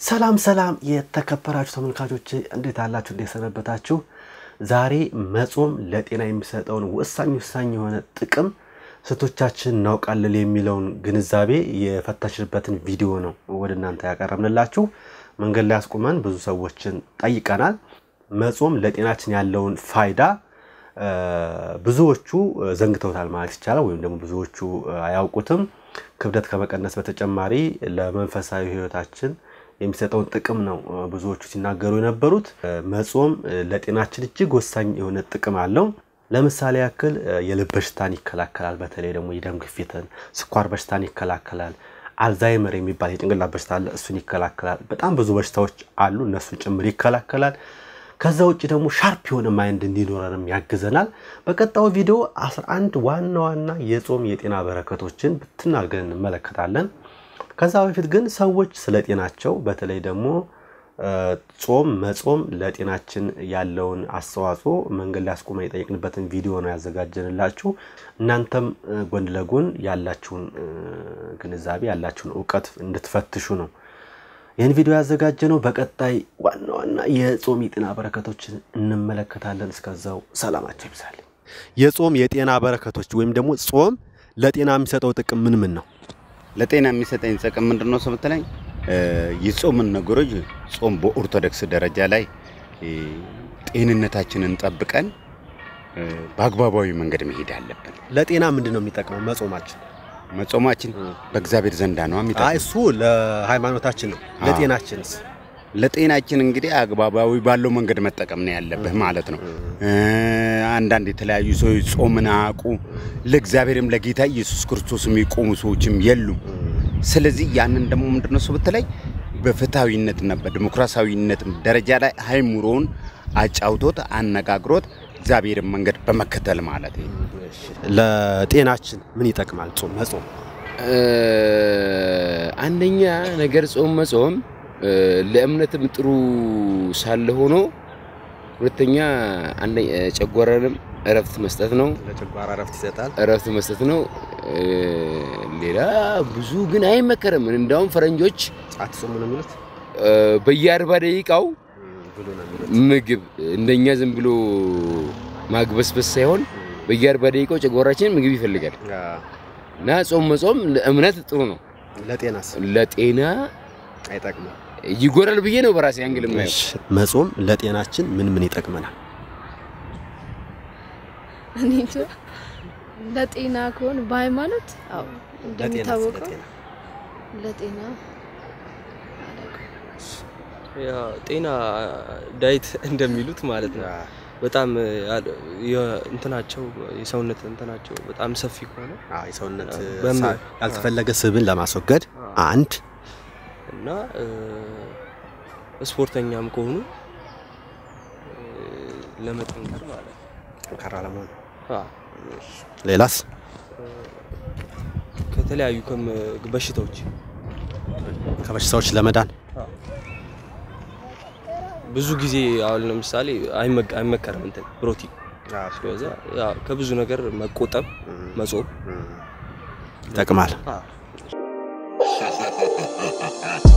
ሰላም ሰላም የተከበራችሁ ተመልካቾች እንዴት አላችሁ? እንዴት ሰነበታችሁ? ዛሬ መጾም ለጤና የሚሰጠውን ወሳኝ ወሳኝ የሆነ ጥቅም ስንቶቻችን እናውቃለን የሚለውን ግንዛቤ የፈተሽበትን ቪዲዮ ነው ወደ እናንተ ያቀረብንላችሁ። መንገድ ላይ አስቁመን ብዙ ሰዎችን ጠይቀናል። መጾም ለጤናችን ያለውን ፋይዳ ብዙዎቹ ዘንግተውታል ማለት ይቻላል፣ ወይም ደግሞ ብዙዎቹ አያውቁትም። ክብደት ከመቀነስ በተጨማሪ ለመንፈሳዊ ሕይወታችን የሚሰጠውን ጥቅም ነው ብዙዎቹ ሲናገሩ የነበሩት። መጾም ለጤናችን እጅግ ወሳኝ የሆነ ጥቅም አለው። ለምሳሌ ያክል የልብ በሽታን ይከላከላል። በተለይ ደግሞ የደም ግፊትን፣ ስኳር በሽታን ይከላከላል። አልዛይመር የሚባል የጭንቅላት በሽታ አለ፣ እሱን ይከላከላል። በጣም ብዙ በሽታዎች አሉ፣ እነሱን ጭምር ይከላከላል። ከዛ ውጭ ደግሞ ሻርፕ የሆነ ማይንድ እንዲኖረንም ያግዘናል። በቀጣዩ ቪዲዮ 11 ዋና ዋና የጾም የጤና በረከቶችን ብትናገር እንመለከታለን። ከዛ በፊት ግን ሰዎች ስለ ጤናቸው በተለይ ደግሞ ጾም መጾም ለጤናችን ያለውን አስተዋጽኦ መንገድ ላይ አስቆመን የጠየቅንበትን ቪዲዮ ነው ያዘጋጀንላችሁ። እናንተም ጎን ለጎን ያላችሁን ግንዛቤ ያላችሁን እውቀት እንድትፈትሹ ነው ይህን ቪዲዮ ያዘጋጀ ነው። በቀጣይ ዋና ዋና የጾም የጤና በረከቶችን እንመለከታለን። እስከዛው ሰላማቸው ይብዛል። የጾም የጤና በረከቶች ወይም ደግሞ ጾም ለጤና የሚሰጠው ጥቅም ምን ምን ነው? ለጤና የሚሰጠኝ ጥቅም ምንድን ነው ስብትለኝ የጾምን ነገሮች ጾም በኦርቶዶክስ ደረጃ ላይ ጤንነታችንን ጠብቀን በአግባባዊ መንገድ መሄድ አለብን። ለጤና ምንድን ነው የሚጠቅመው መጾማችን? መጾማችን በእግዚአብሔር ዘንዳ ነው አይ የሚጠቅመው። እሱ ለሃይማኖታችን ነው። ለጤናችንስ? ለጤናችን እንግዲህ አግባባዊ ባለው መንገድ መጠቀም ነው ያለብህ ማለት ነው። አንዳንድ የተለያዩ ሰዎች ጾምን አያውቁ ለእግዚአብሔርም ለጌታ ኢየሱስ ክርስቶስ የሚቆሙ ሰዎችም የሉም። ስለዚህ ያንን ደግሞ ምንድነው እሱ ብትለኝ በፍትሐዊነትና በዲሞክራሲያዊነት ደረጃ ላይ አይምሮውን አጫውቶት አነጋግሮት እግዚአብሔርን መንገድ በመከተል ማለት ነው። ለጤናችን ምን ይጠቅማል ጾም መጾም? አንደኛ ነገር ጾም መጾም ለእምነትም ጥሩ ሳለ ሆኖ ሁለተኛ አንደ- ጨጓራንም እረፍት መስጠት ነው። ለጨጓራ እረፍት ይሰጣል። እረፍት መስጠት ነው። ሌላ ብዙ ግን አይመከርም። እንዳውም ፈረንጆች አትጾሙ ነው የሚሉት በየአርባ ደቂቃው ብሎ ነው የሚሉት። ምግብ እንደኛ ዝም ብሎ ማግበስበስ ሳይሆን በየአርባ ደቂቃው ጨጓራችን ምግብ ይፈልጋል እና ጾም መጾም ለእምነት ጥሩ ነው። ለጤናስ ለጤና አይጠቅምም? ይጎዳል ብዬ ነው በራሴ አንግል የማየው። እሺ፣ መጾም ለጤናችን ምን ምን ይጠቅመናል? እኔ እንጃ ለጤና ከሆነ በሃይማኖት አዎ እንደሚታወቀው ለጤና ያ ጤና ዳይት እንደሚሉት ማለት ነው። በጣም ያ- የ- እንትናቸው የሰውነት እንትናቸው በጣም ሰፊ ከሆነ አዎ፣ የሰውነት በምን- ሳ- ያልተፈለገ ስብን ለማስወገድ አንድ እና እ፣ ስፖርተኛም ከሆኑ እ፣ ለመጠንከር ማለት ነው። ጠንካራ ለመሆን አ፣ ሌላስ ከተለያዩ ከም- በሽታዎች ከበሽታዎች ለመዳን ብዙ ጊዜ አሁን ለምሳሌ አይመ- አይመከርም እንትን ፕሮቲን ስለዛ ያ ከብዙ ነገር መቆጠብ መጾም ይጠቅማል። አ፣